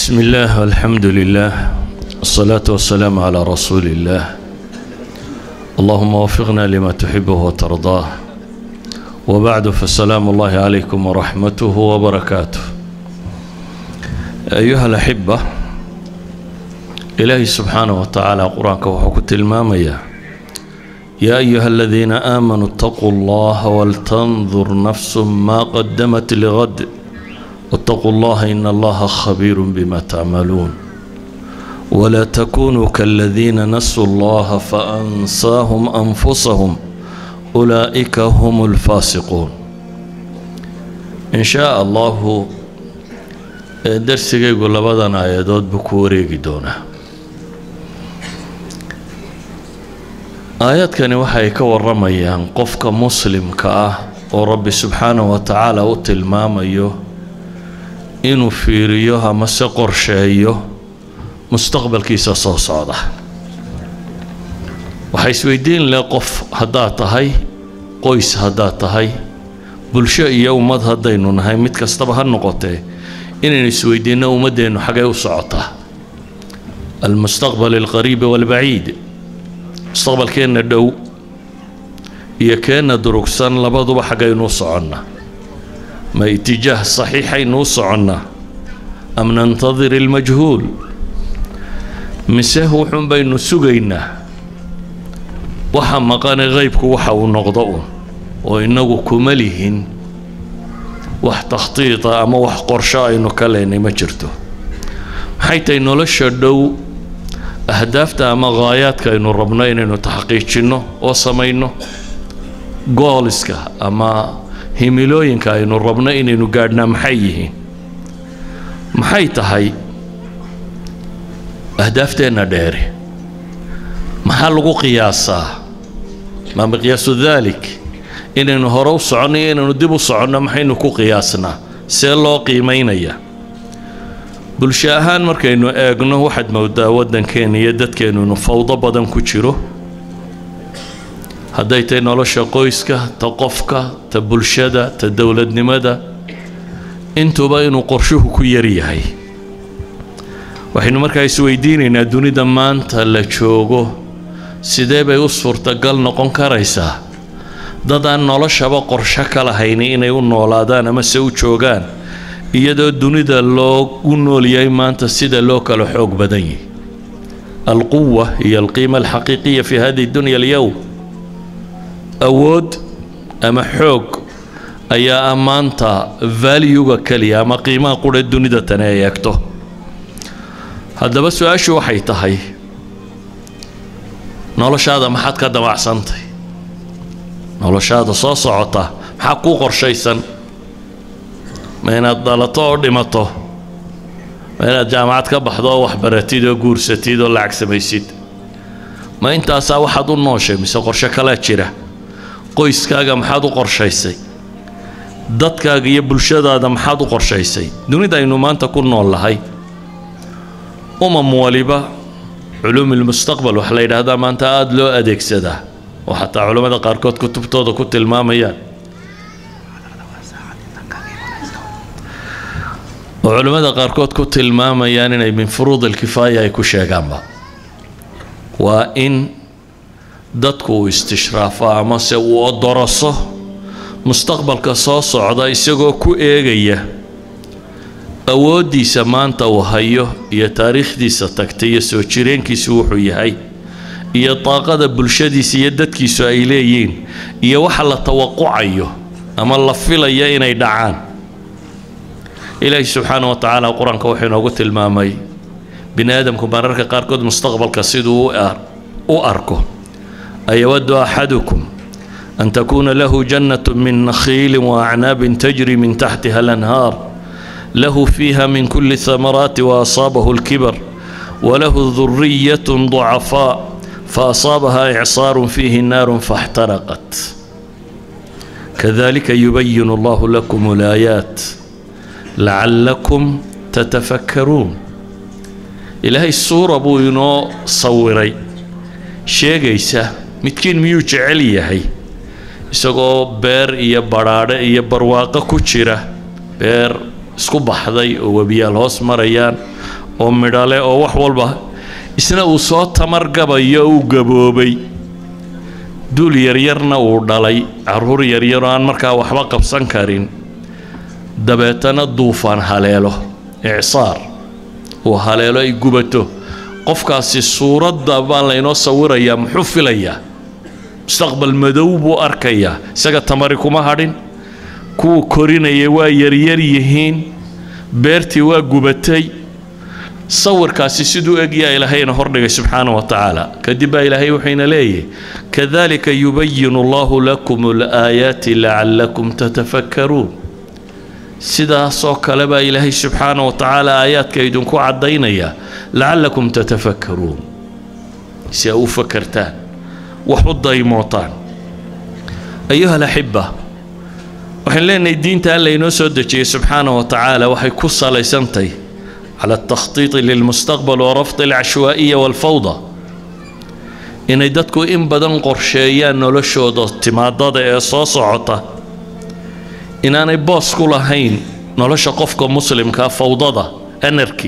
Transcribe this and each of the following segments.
بسم الله والحمد لله الصلاة والسلام على رسول الله اللهم وفقنا لما تحبه وترضاه وبعد فالسلام الله عليكم ورحمته وبركاته أيها الأحبة إلهي سبحانه وتعالى قرآنك وحكت المامية يا أيها الذين آمنوا اتقوا الله ولتنظر نفس ما قدمت لغد واتقوا الله إن الله خبير بما تعملون ولا تكونوا كالذين نسوا الله فأنساهم أنفسهم أولئك هم الفاسقون إن شاء الله darsigaygu labadan aayadood buu ku wareegi doonaa aayaadkani waxay ka waramayaan qofka muslimka ah oo rabbi subxaanahu wa tacaala u tilmaamayo inuu fiiriyo amase qorsheeyo mustaqbalkiisa soo socda waxaa isweydiin leh qof haddaad tahay qoys haddaad tahay bulsho iyo ummad haddaynu nahay mid kastaba ha noqotee inaynu isweydiinno ummaddeennu xagee u socotaa almustaqbal alqariibi waalbaciid mustaqbalkeenna dhow iyo keenna durugsan labaduba xaggaynu u soconnaa ma itijaah saxiixaynu u soconnaa am nantadir ilmajhuul mise wuxuun baynu sugaynaa waxa maqane qaybku waxa uu noqdo un oo innagu kuma lihin wax takhtiita ama wax qorsho aynu ka leynay ma jirto maxay tahay nolosha dhow ahdaafta ama haayaadka aynu rabno inaynu taxqiijinno oo samayno gooliska ama himilooyinka aynu rabno inaynu gaadhnaa maxay yihiin maxay tahay ahdaafteenna dheeri maxaa lagu qiyaasaa maa miqyaasu daalik inaynu hore u soconno iyo inaynu dib u soconno maxaynu ku qiyaasnaa see loo qiimaynayaa bulsho ahaan markaynu eegno waxaad moodaa waddankeena iyo dadkeennu inu fawdo badan ku jiro hadday tahay nolosha qoyska ta qofka ta bulshada ta dowladnimada intuba inuu qorshuhu ku yar yahay waxaynu markaa isweydiinaynaa dunida maanta la joogo sidee bay u suurtagal noqon karaysaa dad aan noloshaba qorsho ka lahayni inay u noolaadaan ama se u joogaan iyadoo dunida loogu nool yahay maanta sida loo kala xoog badan yahay alquwa iyo alqiima alxaqiiqiya fi hadihi dunya alyowm awood ama xoog ayaa ah maanta valuega keliya ama qiimaha qura dunida tani ay eegto haddaba su-aashu waxay tahay noloshaada maxaad ka damacsantay noloshaada soo socota maxaa kuu qorshaysan ma inaad dhalato oo dhimato ma inaad jaamacad ka baxdo oo waxbaratid oo guursatid oo lacag samaysid ma intaasaa waxaad u nooshay mise qorsho kalaa jira qoyskaaga maxaad u qorshaysay dadkaaga iyo bulshadaada maxaad u qorshaysay dunida aynu maanta ku nool lahay umam waliba culuumilmustaqbal waxaa la yidhaahdaa maanta aada loo adeegsadaa oo xataa culammada qaarkood kutubtooda ku tilmaamayaan oo culammada qaarkood ku tilmaamayaan inay min furuud alkifaaya ay ku sheegaanba waa in dadku uu istishraafo amase uu odoroso mustaqbalka soo socda isagoo ku eegaya awooddiisa maanta uu hayo iyo taariikhdiisa tagtay iyo soo jireenkiisu wuxuu yahay iyo daaqada bulshadiisa iyo dadkiisu ay leeyihiin iyo waxa la tawaqucayo ama la filaya inay dhacaan ilaahi subxaana wa tacaala qur-aanka wuxuu inoogu tilmaamay bini aadamku mararka qaarkood mustaqbalka siduu u arko ayawadu axadukum an takuuna lahu jannatu min nakhiili waacnaabin tajri min taxtiha alanhaar lahu fiiha min kuli thamaraati waasaabahu lkibar walahu duriyat ducafaa faasaabaha icsaar fiihi naar faاxtaraqat kadalika yubayin allahu lakum alaayaat lacallakum tatafakkaruun ilaahay suura buu inoo sawiray sheegaysa midkiin miyuu jecel yahay isagoo beer iyo badhaadhe iyo barwaaqo ku jira beer isku baxday oo webiyaal hoos marayaan oo midhale oo wax walba isna uu soo tamargabayo uu gaboobay duul yaryarna uu dhalay caruur yaryaroo aan markaa waxba qabsan karin dabeetana duufaan haleelo icsaar uu haleelo ay gubato qofkaasi suuradda baa laynoo sawirayaa muxuu filayaa mustaqbal madow buu arkayaa isaga tamari kuma hadhin kuwuu korinayay waa yaryar yihiin beertii waa gubatay sawirkaasi siduu egyaa ilaahayna hordhigay subxaana wa tacaala kadib baa ilaahay wuxuuna leeyahy kadalika yubayinu allahu lakum alaayaati lacallakum tatafakkaruun sidaasoo kale baa ilaahay subxaana wa tacaala aayaadka idinku caddaynaya lacallakum tatafakkaruun si a u fakartaan wax u daymootaan ayuha alaxiba waxaan leenahay diinta alla inoo soo dejiyey subxaana wa tacaala waxay ku salaysantahy cala altakhtiiti lilmustaqbal wa rafdi alcashwaa'iya waalfawda inay dadku in badan qorsheeyaan noloshooda timaadada ee soo socota inaanay boos ku lahayn nolosha qofka muslimkaa fawdada anarki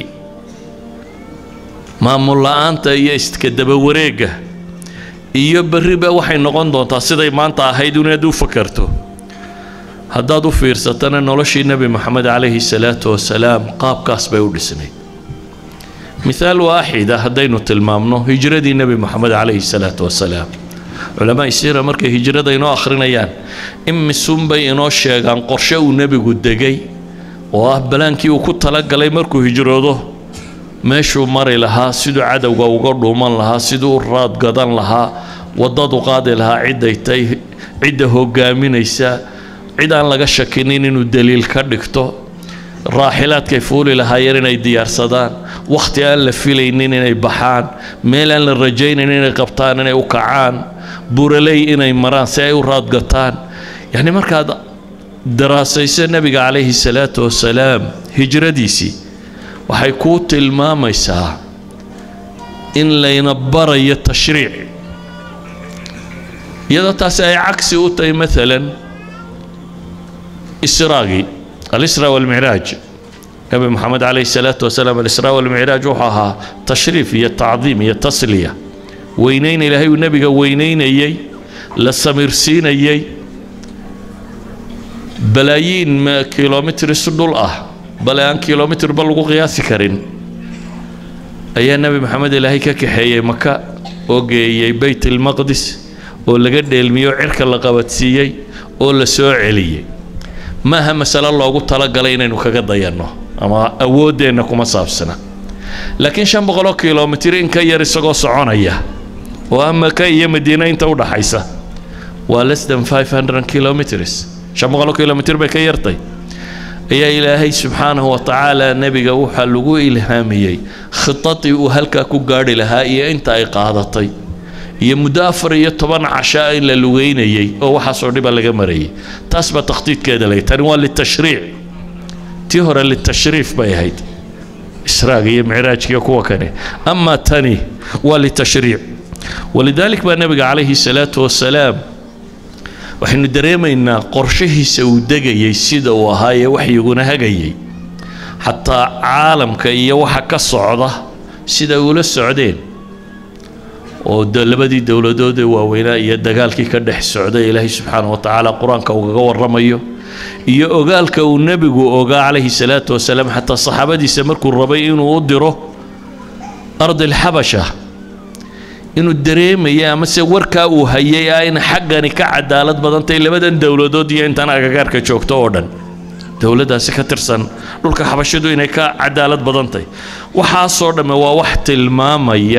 maamul la-aanta iyo iska dabawareegga iyo berriba waxay noqon doontaa siday maanta ahayd inaad u fakarto haddaad u fiirsatana noloshii nebi moxamed calayhi salaatu wasalaam qaabkaas bay u dhisnayd mithaal waaxida haddaynu tilmaamno hijradii nebi moxamed calayhi salaatu wasalaam culamaa siira markay hijrada inoo akhrinayaan imisunbay inoo sheegaan qorshe uu nebigu degay oo ah balaankii uu ku talagalay markuu hijroodo meeshuu mari lahaa siduu cadowga uga dhuuman lahaa siduu u raadgadan lahaa waddadu qaadi lahaa cidday tay cidda hogaaminaysa cid aan laga shakinin inuu daliil ka dhigto raaxilaadkay fuuli lahaayeen inay diyaarsadaan wakhti aan la filaynin inay baxaan meel aan la rajaynin inay qabtaan inay u kacaan buraley inay maraan si ay u raadgataan yacni markaad daraasayso nebiga calayhi salaatu wasalaam hijradiisii waxay kuu tilmaamaysaa in layna barayo tashriic iyadoo taasi ay cagsi u tahay maalan israagii alisra walmicraaj nebi moxamed calayhi salaatu wasalaam alisra walmicraaj wuxuu ahaa tashriif iyo tacdiim iyo tasliya weynayn ilaahay uu nebiga weynaynayey la samirsiinayey balaayiin kilomitris dhul ah bale aan kilomitirba lagu qiyaasi karin ayaa nebi moxamed ilaahay ka kaxeeyey maka oo geeyey beyt ilmaqdis oo laga dheelmiyey oo cirka la qabadsiiyey oo la soo celiyey maaha masalo loogu talagalay inaynu kaga dayanno ama awooddeenna kuma saabsana laakiin shan boqoloo kilomitir in ka yar isagoo soconaya oo ah maka iyo madiina inta u dhaxaysa waa less than five hundred kilometers shan boqoloo kilomitir bay ka yartay ayaa ilaahay subxaanahu wa tacaala nebiga waxaa lagu ilhaamiyey khitadii uu halkaa ku gaadhi lahaa iyo inta ay qaadatay iyo muddo afar iyo toban cashaa in la lugeynayey oo waxaasoo dhiba laga marayay taas baa takhdiidkeeda lay tani waa litashriic tii hore litashriif bay ahayd israaga iyo micraajkiiyo kuwa kane amaa tani waa litashriic walidaalik baa nebiga calayhi salaatu wasalaam waxaynu dareemaynaa qorshahiisa uu degayey sida uu ahaa ee waxyiguna hagayey xataa caalamka iyo waxa ka socda sida ula socdeen oo labadii dowladood ee waaweynaa iyo dagaalkii ka dhex socday ilaahay subxaana wa tacaala qur-aanka ugaga warramayo iyo ogaalka uu nebigu ogaa calayhi salaatu wasalaam xataa saxaabadiisa markuu rabay inuu u diro ardilxabasha inuu dareemaya amase warkaa uu hayay ah in xaggani ka cadaalad badantay labadan dowladood iyo intan agagaarka joogto oo dhan dowladdaasi ka tirsan dhulka xabashidu inay ka cadaalad badantay waxaasoo dhamme waa wax tilmaamaya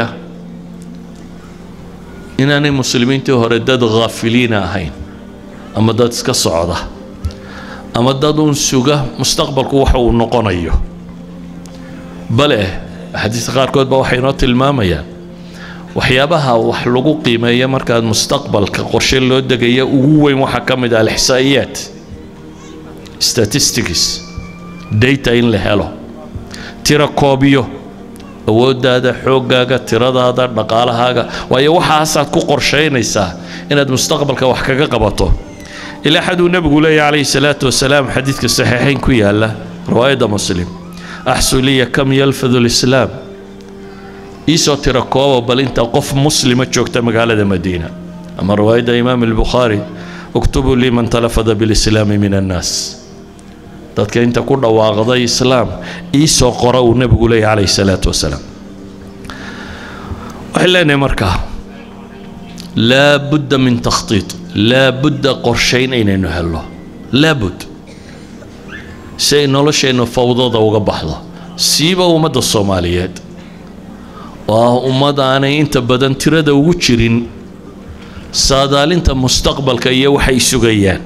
inaanay muslimiintii hore dad khaafiliina ahayn ama dad iska socda ama dad uun suga mustaqbalku waxa uu noqonayo bale axaadiista qaarkood baa waxay inoo tilmaamayaan waxyaabaha wax lagu qiimeeya markaad mustaqbalka qorshe loo degaya ugu weyn waxaa ka mid ah alixsaa'iyaat statistics data in la helo tira koobiyo awooddaada xooggaaga tiradaada dhaqaalahaaga waayo waxaasaad ku qorshaynaysaa inaad mustaqbalka wax kaga qabato ilaa xaduu nebigu leeyahy calayhi salaatu wasalaam xadiidka saxiixayn ku yaala riwaayadda muslim axsu liya kam yalfadu lislaam iisoo tira kooba bal inta qof muslima joogta magaalada madiina ama riwaayadda imaam albukhaari uktubuu lii man talafada bilislaami min annaas dadka inta ku dhawaaqday islaam iisoo qora uu nebigu leeyahy calayhi salaatu wasalaam waxay leenahay markaa laa budda min takhtiid laa budda qorshayn inaynu helno laabud si ay nolosheennu fawdada uga baxdo siiba ummadda soomaaliyeed oo ah ummad aanay inta badan tirada ugu jirin saadaalinta mustaqbalka iyo waxay sugayaan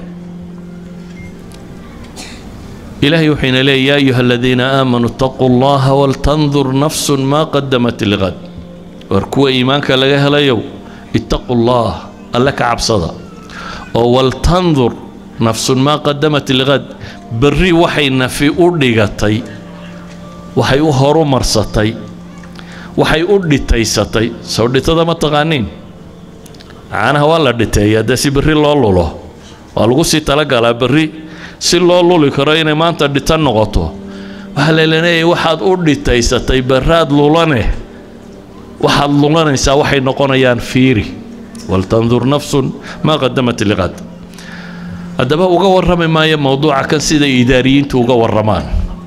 ilaahay wuxuu ina leeyay yaa ayuha aladiina aamanuu itaquu allaha waltandur nafsun maa qadamat liqad war kuwa iimaanka laga helayow ittaquu llah alle ka cabsada oo waltandur nafsun maa qadamat liqad berri waxay nafi u dhigatay waxay u horu marsatay waxay u dhitaysatay soo dhitada ma taqaaniin caanaha waa la dhiteeyaa dee si berri loo lulo waa lagu sii talagalaa berri si loo luli karo inay maanta dhita noqoto waxaa laleeyahay waxaad u dhitaysatay berraad lulane waxaad lulanaysaa waxay noqonayaan fiiri waltandur nafsun maa qadamat liqad haddaba uga warrami maayo mowduuca kan sida idaariyiintu uga warramaan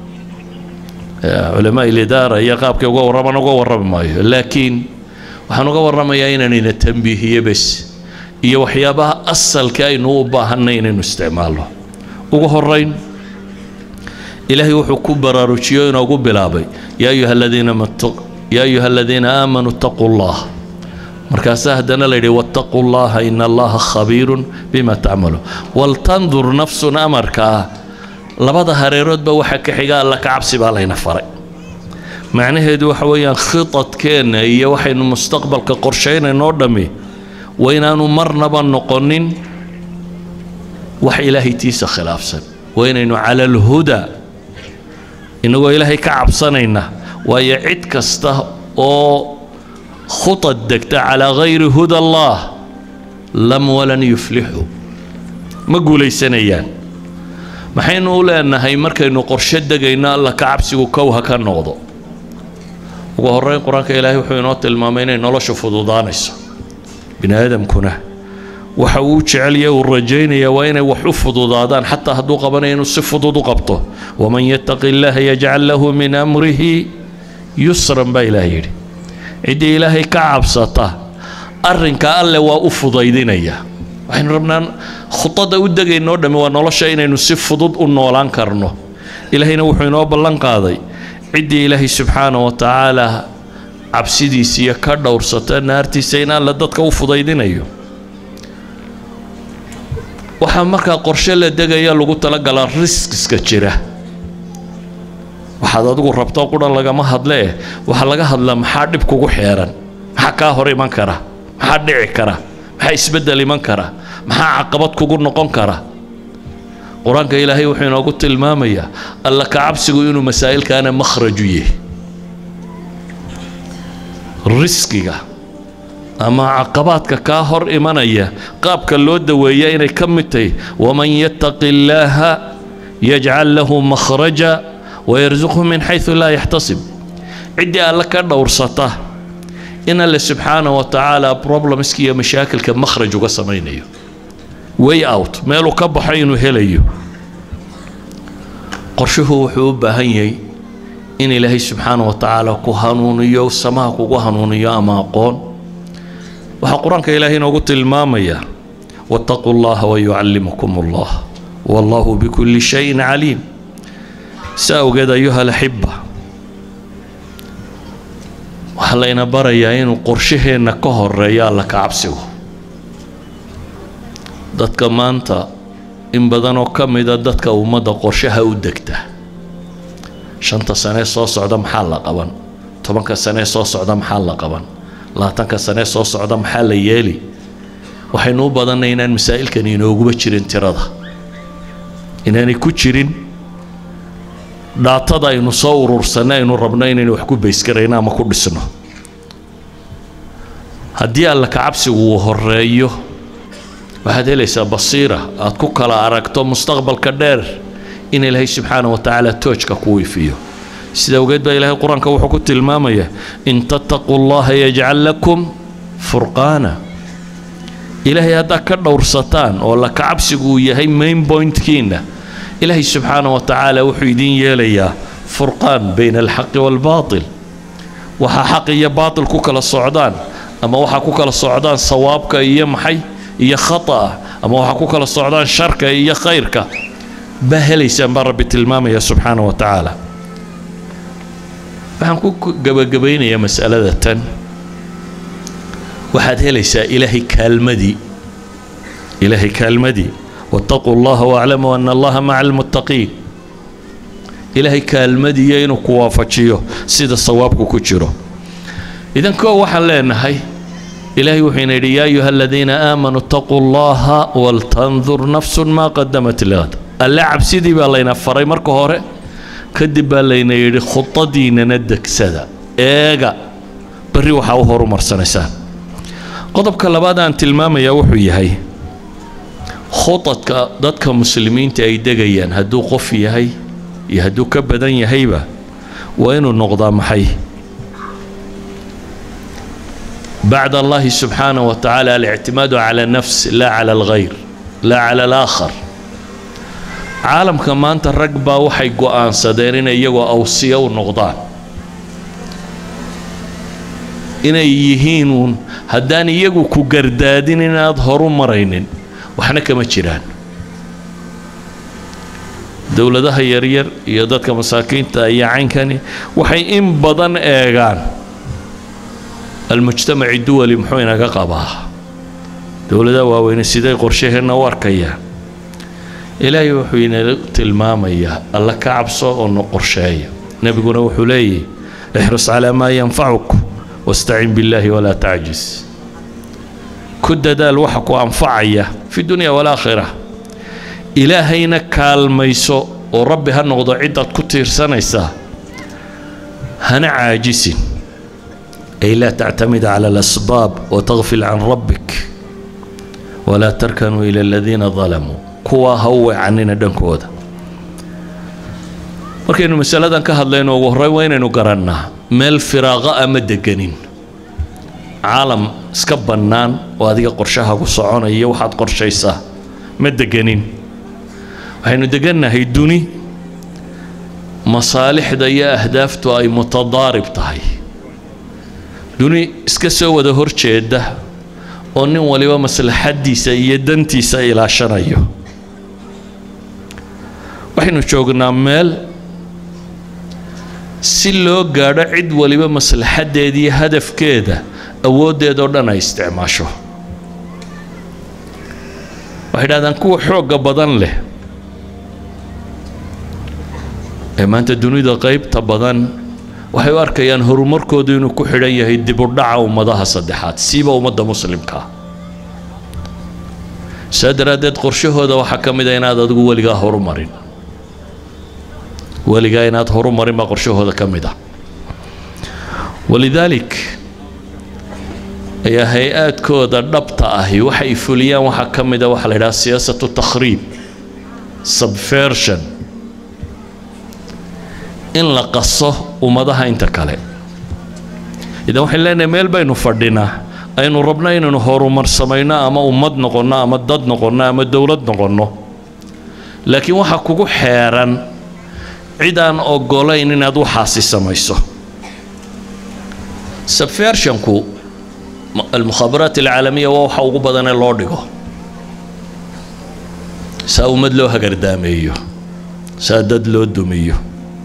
culamaa ilidaara iyo qaabkay uga warramaan uga warrami maayo laakiin waxaan uga warramayaa inaanayna tambiihiyo bes iyo waxyaabaha asalka aynu u baahanay inaynu isticmaalno ugu horayn ilaahay wuxuu ku baraarujiyo inoogu bilaabay yaa ayuha aladiina yaa ayuha aladiina aamanuu itaquu llah markaasaa haddana la yidhi wattaquu llaha ina allaha khabiirun bima tacmaluun waltandur nafsun amarkaa labada hareeroodba waxa ka xiga alla ka cabsi baa layna faray macnaheedu waxa weeyaan khitadkeenna iyo waxaynu mustaqbalka qorshaynayno dhammi waa inaanu marnaba noqonin wax ilaahay tiisa khilaafsan waa inaynu cala alhudaa innagoo ilaahay ka cabsanayna waayo cid kasta oo khutad degta calaa gayri huda allah lam walan yuflixu ma guulaysanayaan maxaynu u leenahay markaynu qorshe degayno alla ka cabsigu kowha ka noqdo ugu horreyn qur-aanka ilaahay wuxuu inoo tilmaamay inay noloshu fududaanayso bini aadamkuna waxa uu jecelya uu rajaynaya waa inay wax u fududaadaan xataa hadduu qabanayo inuu si fudud u qabto waman yattaqi illaaha yajcal lahu min amrihi yusran baa ilaah yidhi ciddii ilaahay ka cabsata arrinka alle waa u fudaydinaya waxaynu rabnaa khudada u degaynoo dhammi waa nolosha inaynu si fudud u noolaan karno ilaahayna wuxuu inoo ballan qaaday ciddii ilaahay subxaana wa tacaala cabsidiisiiyo ka dhowrsata naartiisa in alle dadka u fudaydinayo waxaa markaa qorshe la degaya lagu talagalaa riskiska jira waxaad adigu rabto qudhan lagama hadlee waxaa laga hadlaa maxaa dhib kugu xeeran maxaa kaa hor iman kara maxaa dhici kara maxaa isbeddel iman kara maxaa caqabad kugu noqon kara qur-aanka ilaahay wuxuu inoogu tilmaamayaa alla ka cabsigu inuu masaa'ilkaana makhraju yahay riskiga ama caqabaadka kaa hor imanaya qaabka loo daweeya inay ka mid tahay waman yattaqi illaaha yajcal lahu makhraja wayarsuqhu min xaysu laa yaxtasib ciddii alle ka dhowrsata in alle subxaana wa tacaala problemska iyo mashaakilka makhraj uga samaynayo way out meeluu ka baxo inuu helayo qorshuhu wuxuu u baahan yahay in ilaahay subxaana wa tacaala ku hanuuniyo samaha kugu hanuuniyo ama aqoon waxaa qur-aanka ilaahay inoogu tilmaamaya wattaquu llaha wayucallimukum allah wallahu bikulli shayin caliim si awgeed ayuha alaxiba waxaa layna barayaa inuu qorshaheenna ka horeeyo alla ka cabsigu dadka maanta in badanoo ka mida dadka ummadda qorshaha u degta shanta sanee soo socda maxaa la qaban tobanka sanee soo socda maxaa la qaban labaatanka sanee soo socda maxaa la yeeli waxaynu u badannay inaan masaa'ilkani inooguba jirin tirada inaanay ku jirin dhaatada aynu soo urursanno aynu rabno inaynu wax ku baysgarayno ama ku dhisno haddii alla ka cabsigu uu horeeyo waxaad helaysaa basiira aad ku kala aragto mustaqbalka dheer in ilaahay subxaana wa tacaala toojka kuu ifiyo sida awgeed baa ilaahay qur-aanka wuxuu ku tilmaamaya in tattaquu llaha yajcal lakum furqaana ilaahay haddaad ka dhowrsataan oo la kacabsigu uu yahay main pointkiina ilaahay subxaana wa tacaala wuxuu idiin yeelayaa furqaan bayna alxaqi waalbaatil waxaa xaq iyo baatil ku kala socdaan ama waxaa ku kala socdaan sawaabka iyo maxay iyo khata'a ama waxaa ku kala socdaan sharka iyo khayrka baa helaysaan baa rabbi tilmaamaya subxaana wa tacaala waxaan ku gabagabaynayaa mas'alada tan waxaad helaysaa ilaahay kaalmadii ilaahay kaalmadii wattaquu allaha waaclamuu ana allaha maca almuttaqiin ilaahay kaalmadiiyo inuu ku waafajiyo sida sawaabku ku jiro idan koo waxaan leenahay ilaahay wuxuu ina yidhi yaa ayuha aladiina aamanuu ittaquu allaha waltandur nafsun maa qadamat ligad alle cabsidii baa layna faray marka hore kadib baa layna yidhi khudadiinana degsada eega berri waxaa u horumarsanaysaan qodobka labaad aan tilmaamayaa wuxuu yahay khudadka dadka muslimiinta ay degayaan hadduu qof yahay iyo hadduu ka badan yahayba waa inuu noqdaa maxay bacd allahi subxaanah wa tacaala alictimaadu cala nafs laa cala alghayr laa cala alaakhar caalamka maanta rag baa waxay go'aansadeen inay iyagoo awsiya u noqdaan inay yihiin uun haddaan iyagu ku gardaadin inaad horu maraynin waxna kama jiraan dowladaha yaryar iyo dadka masaakiinta iyo caynkani waxay in badan eegaan almujtamaci duwali muxuu inaga qabaa dowladaha waaweyne siday qorshaheenna u arkayaan ilaahay wuxuu inaga tilmaamayaa alla ka cabso oo no qorsheeya nebiguna wuxuu leeyahy ixrus calaa maa yanfacuk wastacin billaahi walaa tacjis ku dadaal waxa ku anfacaya fi dunya walaakhira ilaahayna kaalmayso oo rabbi ha noqdo cidaad ku tiirsanaysaa hana caajisin ay laa tactamid cala alasbaab wataqfil can rabbik walaa tarkanuu ila aladiina dalamuu kuwaa ha u weecanina dhankooda markaynu masaladan ka hadlayno ugu horreyn waa inaynu garannaa meel firaaqa ama deganin caalam iska bannaan oo adiga qorshaha ku soconaya waxaad qorshaysaa ma deganin waxaynu degannahay duni masaalixda iyo ahdaaftu ay mutadaarib tahay duni iska soo wada horjeeda oo nin waliba maslaxaddiisa iyo dantiisa ilaashanayo waxaynu joognaa meel si loo gaadho cid waliba maslaxaddeeda iyo hadafkeeda awooddeedoo dhan ay isticmaasho waxay dhahdaan kuwa xoogga badan leh ee maanta dunida qaybta badan waxay u arkayaan horumarkoodu inuu ku xidhan yahay dibudhaca ummadaha saddexaad siiba ummadda muslimkaa saa daraaddeed qorshahooda waxaa ka mid a inaad adigu weligaa horumarin weligaa inaad horumarin baa qorshahooda ka mid ah walidaalik ayaa hay-aadkooda dhabta ahi waxay fuliyaan waxaa ka mid a waxaa la yidhaha siyaasatu takhriib subversion in la qaso ummadaha inta kale idan waxayn leenahay meel baynu fadhinaa aynu rabno inaynu horumar samayno ama ummad noqonno ama dad noqonno ama dowlad noqonno laakiin waxaa kugu xeeran cid aan ogolayn inaad waxaasi samayso subversionku almukhaabaraat alcaalamiya waa waxa ugu badanee loo dhigo saa ummad loo hagardaameeyo saa dad loo dumiyo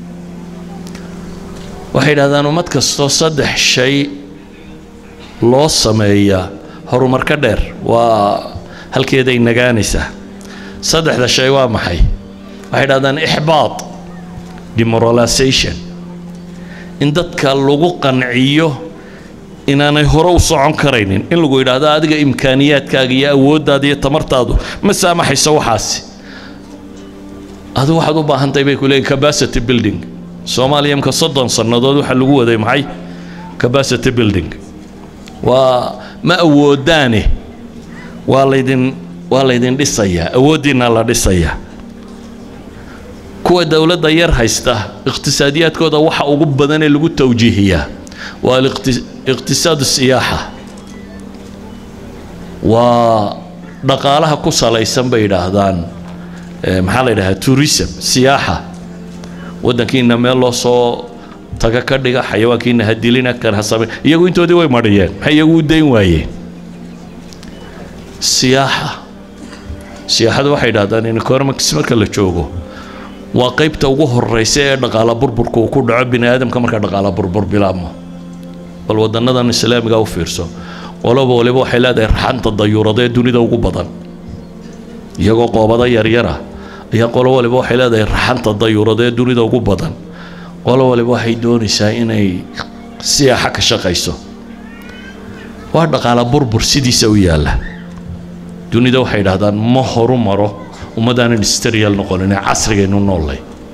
waxay yidhahdaan ummad kastoo saddex shay loo sameeyaa horumar ka dheer waa halkeeday nagaanaysaa saddexda shay waa maxay waxay yidhahdaan ixbaad demoralization in dadka lagu qanciyo inaanay hore u socon karaynin in lagu yidhaahdo adiga imkaaniyaadkaaga iyo awooddaada iyo tamartaadu ma saamaxayso waxaasi adu waxaad u baahantahay bay ku leeyihin capacity building soomaaliya imka soddon sannadood waxaa lagu waday maxay capacity building waa ma awoodaane waa laydin waa laydin dhisayaa awooddiinna la dhisayaa kuwa dowladda yar haysta iqtisaadiyaadkooda waxa ugu badan ee lagu tawjiihiyaa waa iqtisaadu siyaaxa waa dhaqaalaha ku salaysan bay yidhaahdaan maxaa la yidhahdaa tourism siyaaxa waddankiina meel loo soo taga ka dhiga xayawaankiina ha dilina kan ha same iyagu intoodii way mariyeen maxay iyagu u dayn waayeen siyaaxa siyaaxadu waxay yidhahdaan in economics marka la joogo waa qaybta ugu horeysa ee dhaqaala burburka uu ku dhaco bini aadamka marka dhaqaala burbur bilaabmo bal wadanadan islaamiga u fiirso qoloba waliba waxay leedahay raxanta dayuurada ee dunida ugu badan iyagoo qoobada yaryara ayaa qolo waliba waxay leedahay raxanta dayuurada ee dunida ugu badan qolo waliba waxay doonaysaa inay siyaaxa ka shaqayso waa dhaqaala burbur sidiisa u yaalla dunida waxay idhahdaan ma horu maro ummadaanan industrial noqonin ee casrigaynu noollay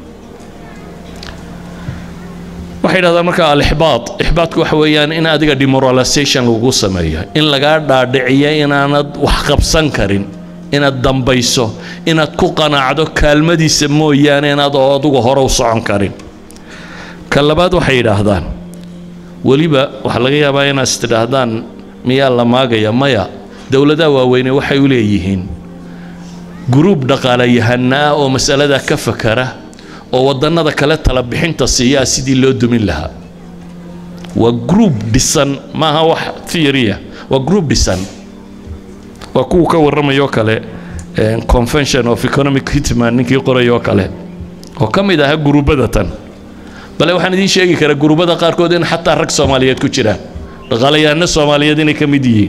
waxay idhahdaan marka alixbaad ixbaadku waxa weeyaan in adiga demoralization lagu sameeyo in lagaa dhaadhiciyo inaanad wax qabsan karin inaad dambayso inaad ku qanacdo kaalmadiisa mooyaane inaad oo adugu hore u socon karin ka labaad waxay yidhaahdaan weliba waxaa laga yaabaa inaad is tidhaahdaan miyaa la maagaya maya dowladaha waaweyne waxay u leeyihiin gruub dhaqaalayahana ah oo masalada ka fakara oo wadannada kale tala bixinta siiyaa sidii loo dumin lahaa waa gruub dhisan maaha wax theoria waa gruub dhisan waa kuwa ka warramayoo kale convention of economic hitman ninkii qorayoo kale oo ka mid aha guruubada tan bale waxaan idiin sheegi karaa guruubada qaarkood in xataa rag soomaaliyeed ku jiraan dhaqaalayahano soomaaliyeed inay ka mid yihiin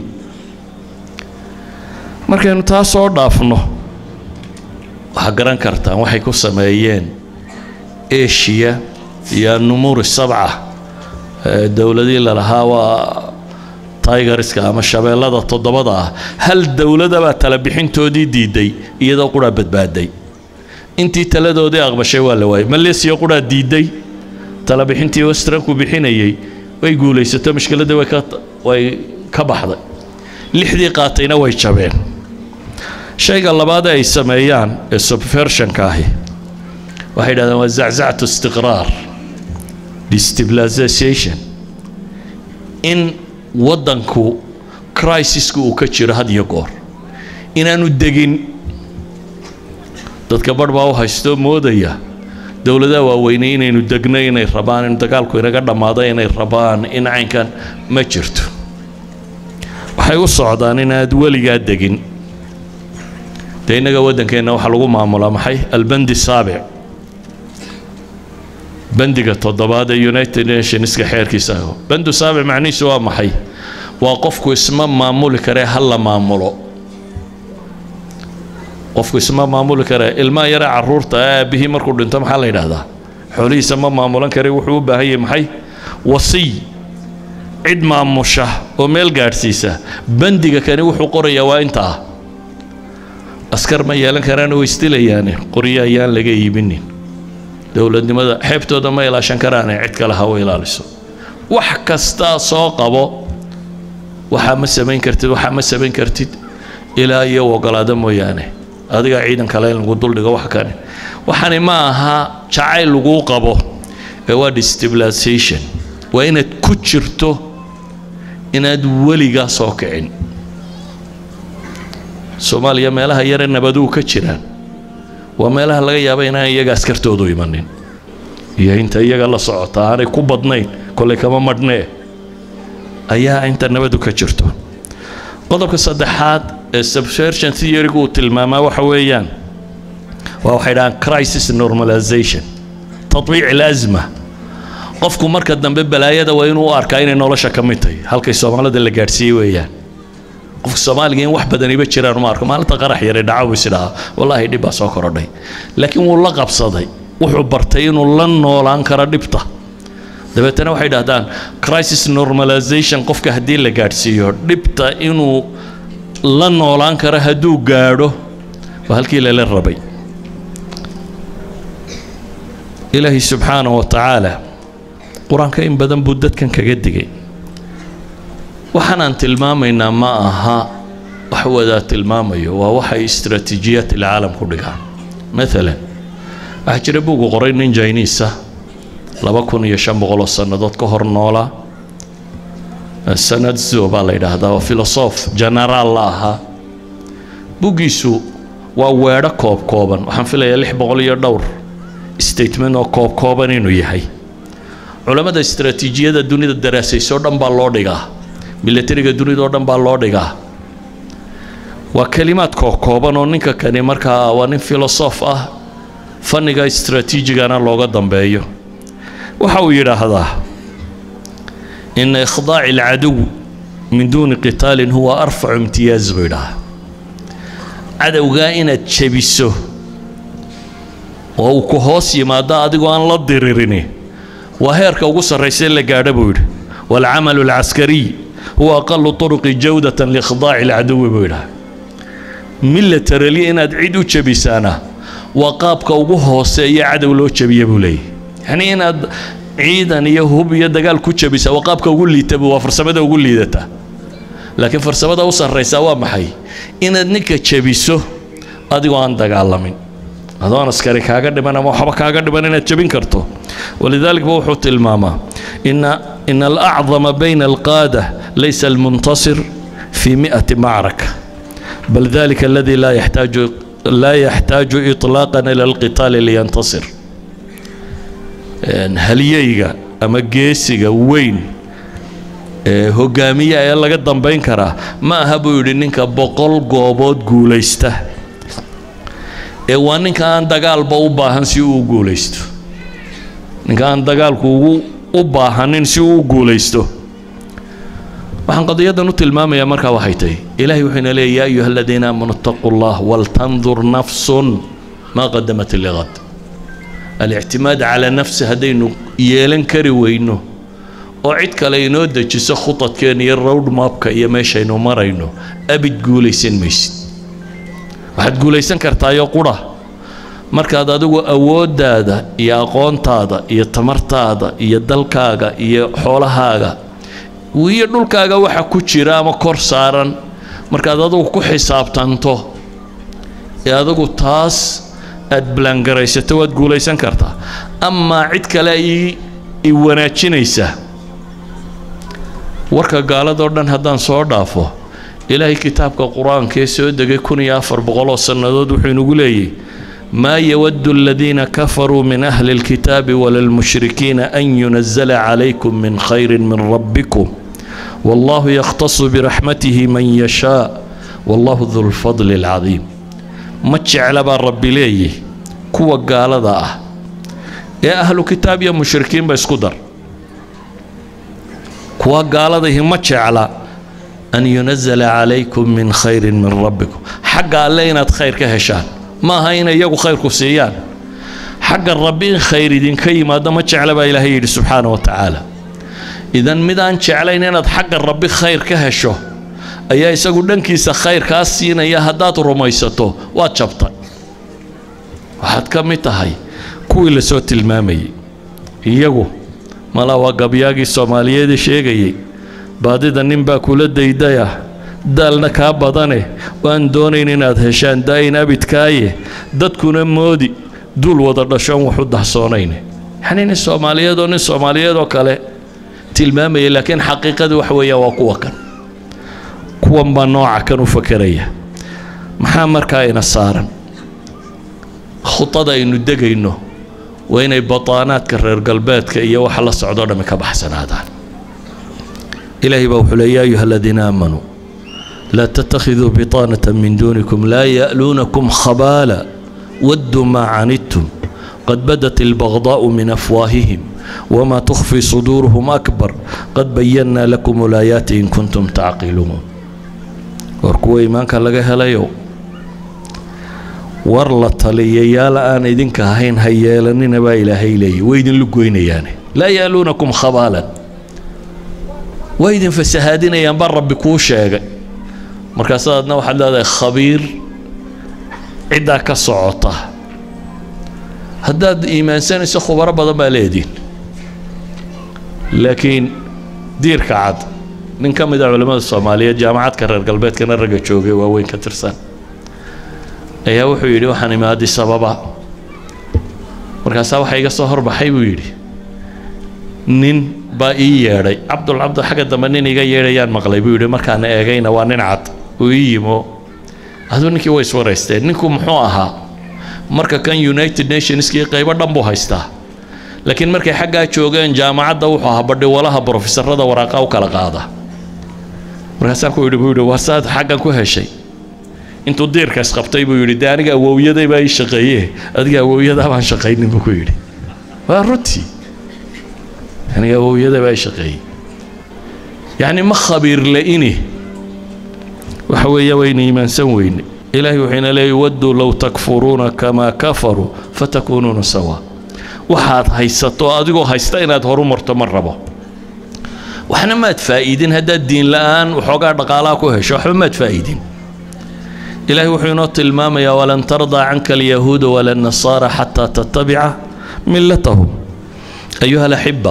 markaynu taa soo dhaafno waxaa garan kartaan waxay ku sameeyeen asia iyo numuri sabca dowladii lalahaa waa tigerska ama shabeellada toddobada ah hal dowladabaa tala bixintoodii diiday iyadoo qudhaa badbaaday intii taladoodii aqbashay waa la waayay malaysia qudhaa diiday tala bixintii westranku bixinayay way guulaysato mushkiladii way ka way ka baxday lixdii qaatayna way jabeen shayga labaadee ay sameeyaan ee subversionka ahi waxay yidhahdeen waa zaczacatu istiqraar destabilization in waddanku crisiska uu ka jiro had iyo goor inaanu degin dadka barh baa u haystoo moodaya dowladaha waaweynay inaynu degno inay rabaan in dagaalku inaga dhammaado inay rabaan in caynkan ma jirto waxay u socdaan inaad weligaa degin dee innaga waddankeenna waxaa lagu maamulaa maxay albandi saabic bandiga toddobaad ee united nationska xeerkiisa ah bandu saabic macnihiisu waa maxay waa qofku isma maamuli karee ha la maamulo qofku isma maamuli karee ilmaha yare caruurta aabbihii markuu dhinto maxaa la yidhaahdaa xoolihiisa ma maamulan kare wuxuu u baahan yahay maxay wasiy cid maamusha oo meel gaadhsiisa bandiga kani wuxuu qorayaa waa intaa askar ma yeelan karaan way isdilayaane qoryo ayaan laga iibinin dowladnimada xeebtooda ma ilaashan karaane cid kale ha u ilaaliso wax kastaa soo qabo waxaa ma samayn kartid waxaa ma samayn kartid ilaa iyo ogolaado mooyaane adiga ciidan kale in lagu duldhigo wax kane waxani ma aha jacayl laguu qabo ee waa destabilization waa inaad ku jirto inaad weligaa soo kicin soomaaliya meelaha yare nabaduu ka jiraan waa meelaha laga yaaba inaan iyaga askartoodu imanin iyo inta iyaga la socota aanay ku badnayn kollay kama madhnee ayaa inta nabadu ka jirto qodobka saddexaad ee subversion theorygu uu tilmaamaa waxa weeyaan waa waxay dhahaan crisis normalization tatbiic ilasma qofku marka dambe balaayada waa inuu u arkaa inay nolosha ka mid tahay halkay soomaalida la gaadhsiiyey weeyaan qofka soomaaliga in wax badaniba jiraan uma arko maalinta qarax yare dhacaw isdhahaa wallaahi dhib baa soo korodhay laakiin wuu la qabsaday wuxuu bartay inuu la noolaan karo dhibta dabeetana waxay dhahdaan crisis normalization qofka haddii la gaadhsiiyo dhibta inuu la noolaan karo hadduu gaadho waa halkii lala rabay ilaahay subxaanahu wa tacaala qur-aanka in badan buu dadkan kaga digay waxaanaan tilmaamaynaa ma aha wax wadaa tilmaamayo waa waxay istaraatiijiyaat ilcaalam ku dhigaan maalan waxaa jira buugu qoray nin jiniisa laba kun iyo shan boqol oo sannadood ka hor noolaa sanadzo baa la yidhaahdaa oo filosof genaraal la ahaa buggiisu waa weedho koob kooban waxaan filayaa lix boqol iyo dhowr statement oo koob kooban inuu yahay culammada istaraatiijiyada dunida daraasaysoo dhan baa loo dhigaa milatariga dunida oo dhan baa loo dhigaa waa kelimaad koob kooban oo ninka kani markaa waa nin filosof ah fanniga istaraatiijigana looga dambeeyo waxa uu yidhaahdaa ina ikhdaaci alcadow min duuni qitaalin huwa arfacu imtiyaaz buu yidhahaa cadowgaa inaad jebiso oo uu ku hoos yimaado adigoo aan la diririni waa heerka ugu sarraysa la gaadha buu yidhi waalcamalu alcaskariy huwa aqalu turuqi jawdatan liikhdaaci alcadowi buu yidhaha milatarali inaad cid u jebisaana waa qaabka ugu hooseeya cadow loo jebiya buu leeyahy yacnii inaad ciidan iyo hub iyo dagaal ku jebisa waa qaabka ugu liitabu waa farsamada ugu liidata laakiin farsamada u sarraysa waa maxay inaad ninka jebiso adigoo aan dagaalamin adoon askari kaaga dhiman ama waxba kaaga dhiman inaad jebin karto walidalik ba wuxuu tilmaamaa ina ina alacdama bayna alqaada laysa almuntasir fi mi'ati macraka bal dalika aladi laa yaxtaaju laa yaxtaaju iطlaaqan ila alqitaali liyantasir halyeyga ama geesiga weyn ee hogaamiya ee laga dambayn karaa ma aha buu yidhi ninka boqol goobood guulaysta ee waa ninka aan dagaalba u baahan si uu u guulaysto ninka aan dagaalku ugu u baahanin si uu u guulaysto waxaan qadiyadan u tilmaamayaa markaa waxay tahay ilaahay wuxuu ina leeya yaa ayuha aladiina aamanu ittaquu llah waltandur nafsun maa qadamat liqad alictimaad calaa nafsi haddaynu yeelan kari weyno oo cid kale inoo dejiso khudadkeena iyo road mapka iyo meeshaynu marayno abid guulaysan maysid waxaad guulaysan kartaayo qura markaad adigu awooddaada iyo aqoontaada iyo tamartaada iyo dalkaaga iyo xoolahaaga iyo dhulkaaga waxa ku jira ama kor saaran markaad adigu ku xisaabtanto ee adigu taas aada balangaraysato waad guulaysan kartaa amaa cid kale i wanaajinaysa warka gaaladoo dhan haddaan soo dhaafo ilaahay kitaabka qur-aanka ee soo degay kun iyo afar boqoloo sannadood wuxuu inagu leeyahy maa yawaddu aladiina kafaruu min ahli اlkitaabi wala lmushrikiina an yunazala calaykum min khayri min rabbikum wallahu yakhtasu biraxmatihi man yashaa wallahu du lfadli اlcadiim ma jecla baa rabbi leeyihi kuwa gaalada ah ee ahlu kitaab iyo mushrikiinba isku dar kuwa gaaladahi ma jecla an yunazala calaykum min khayrin min rabbikum xagga alle inaad khayr ka heshaan ma aha inay iyagu khayrku siiyaan xagga rabbi in khayr idinka yimaado ma jecla baa ilaahay yidhi subxaana wa tacaala idan mid aan jeclayn inaad xagga rabbi khayr ka hesho ayaa isagu dhankiisa khayr kaa siinaya haddaad rumaysato waad jabtay waxaad ka mid tahay kuwii lasoo tilmaamayay iyagu malaa waa gabyaagii soomaaliyeed sheegayay baadida nin baa kula daydaya daalna kaa badane waan doonayn inaad heshaan daayin abidkaaye dadkuna moodi duul wada dhashoon waxu dahsoonayn yacnii nin soomaaliyeed oo nin soomaaliyeed oo kale tilmaamaya laakiin xaqiiqadii wax weeyaan waa kuwa kan kuwan baa nooca kan u fakeraya maxaa markaa ina saaran khudada aynu degayno waa inay bataanaadka reer galbeedka iyo waxa la socdoo dhammi ka baxsanaadaan ilaahay baa wuxuu leey yaa ayuha aladiina aamanuu laa tattakhiduu bitaanata min duunikum laa ya'luunakum khabaala wadduu maa canidtum qad badat albagdaa'u min afwaahihim wma tukfii suduuruhum akbar qad bayannaa lakum ulaayaati in kuntum tacqiluun war kuwa iimaanka laga helayow war la taliyayaal aan idinka ahayn ha yeelanina baa ilaahay leeyay way idinlu goynayaane laa yaaluunakum khabaalan way idin fasahaadinayaan baa rabbi kuu sheegay markaasaadna waxaad leedahay khabiir ciddaa ka socota haddaad iimaansanayso khubaro badan baa leediin laakiin diirka cad nin ka mid a culimmada soomaaliyeed jaamacadka reer galbeedkana ragga joogay waaweyn ka tirsan ayaa wuxuu yidhi waxaan imi addis ababa markaasaa waxaa iga soo horbaxay buu yidhi nin baa ii yeedhay cabdul cabdul xagga dambe nin iga yeedhayaan maqlay buu yidhi markaan eegayna waa nin cad uu ii yimo aduu ninkii way iswaraysteen ninku muxuu ahaa marka kan united nationskii qaybo dhan buu haystaa laakiin markay xaggaa joogeen jaamacadda wuxuu ahaa badhiwalaha brofesorada waraaqa u kala qaada markaasaan ku yidhi buu yidhi waa saad xaggan ku heshay intuu diirka isqabtay buu yidhi dee aniga awowyaday baa ii shaqeeye adiga awowyadaa baan shaqaynin buu ku yidhi waa runtii aniga awowyaday baa ii shaqeeyey yacni ma khabiir la-ini waxa weeye wayna iimaansan weyne ilaahay wuxuu ina leeyay wadduu low takfuruuna kamaa kafaruu fatakuunuuna sawaa waxaad haysato adigoo haysta inaad horu marto ma rabo waxna maad faa'iidin haddaad diin la'aan waxoogaa dhaqaalaha ku hesho waxba maad faa'iidin ilaahay wuxuu inoo tilmaamayaa walan tardaa canka alyahuuda wala nasaara xataa tattabica millatahum ayuha alaxiba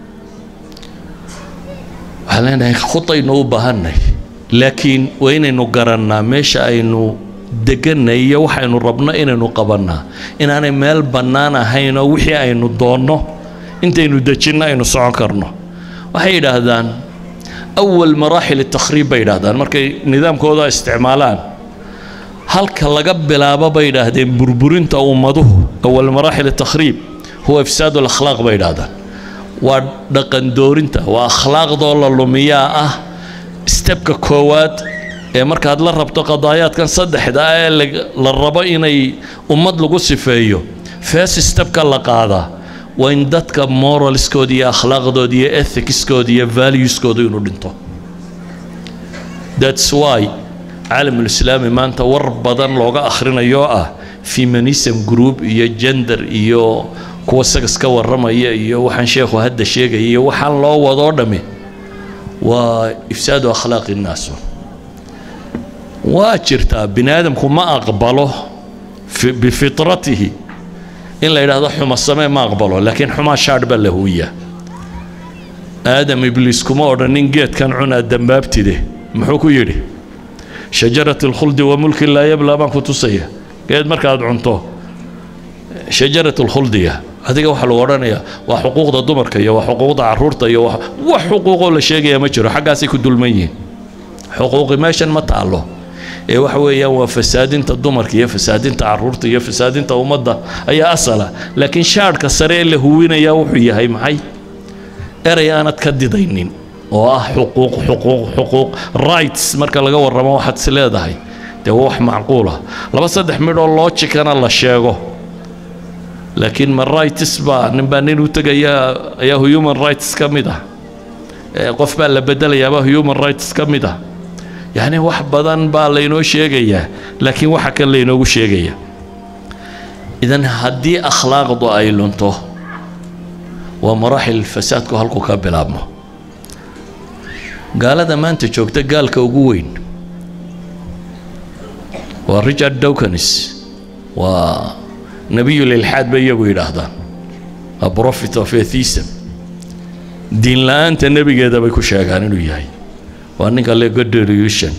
waxaan leenahay khudaynu u baahanay laakiin waa inaynu garannaa meesha aynu deganay iyo waxaynu rabno inaynu qabannaa inaanay meel bannaan ahayn oo wixii aynu doonno intaynu dejinno aynu socon karno waxay yidhaahdaan awal maraaxil takhriib bay yidhaahdaan markay nidaamkooda isticmaalaan halka laga bilaabo bay yidhaahdeen burburinta ummaduhu awal maraaxil takhriib huwa ifsaad alakhlaaq bay yidhaahdaan waa dhaqan doorinta waa akhlaaqdoo la lumiyaa ah stebka koowaad ee markaad la rabto qadaayaadkan saddexda ah ee la rabo inay ummad lagu sifeeyo first stebka la qaadaa waa in dadka moralskooda iyo akhlaaqdooda iyo ethicskooda iyo valueskooda inuu dhinto thats why caalamulislaami maanta war badan looga akhrinayo ah feminism group iyo gender iyo kuwa sagas ka warramaya iyo waxaan sheekhu hadda sheegaya iyo waxaan loo wadoo dhammi waa ifsaadu akhlaaqi nnaasu waa jirtaa bini aadamku ma aqbalo bifitratihi in la yidhaahdo xuma samee ma aqbalo laakiin xumaa shaadh baa la huuyaa aadam ibliis kuma odhanin geedkan cunaa dambaabtide muxuu ku yidhi shajarat alkhuldi wa mulki laa yablaa baan ku tusaya geed markaad cunto shajarat alkhuldiga adiga waxaa lagu odhanayaa waa xuquuqda dumarka iyo waa xuquuqda caruurta iyo wax xuquuqoo la sheegaya ma jiro xaggaasay ku dulman yihiin xuquuqi meeshan ma taallo ee waxa weeyaan waa fasaadinta dumarka iyo fasaadinta caruurta iyo fasaadinta ummadda ayaa asala laakiin shaadhka sare ee la huwinayaa wuxuu yahay maxay erey aanad ka didaynin oo ah xuquuq xuquuq xuquuq rights marka laga warramo waxaad is leedahay dee waa wax macquula laba saddex midhoo loojikana la sheego laakiin ma rights baa nin baa nin u tegaya ayaa human rights ka mid ah qof baa la bedelayaaba human rights ka mid ah yacni wax badan baa laynoo sheegayaa laakiin waxa kan laynoogu sheegaya idan haddii akhlaaqdu ay lunto waa maraaxil fasaadku halku ka bilaabmo gaalada maanta joogta gaalka ugu weyn waa richard dawkins waa nebiyul ilxaad bay iyagu yidhaahdaan a prophet of atheism diin la-aanta nebigeeda bay ku sheegaan inuu yahay waa ninka le godolution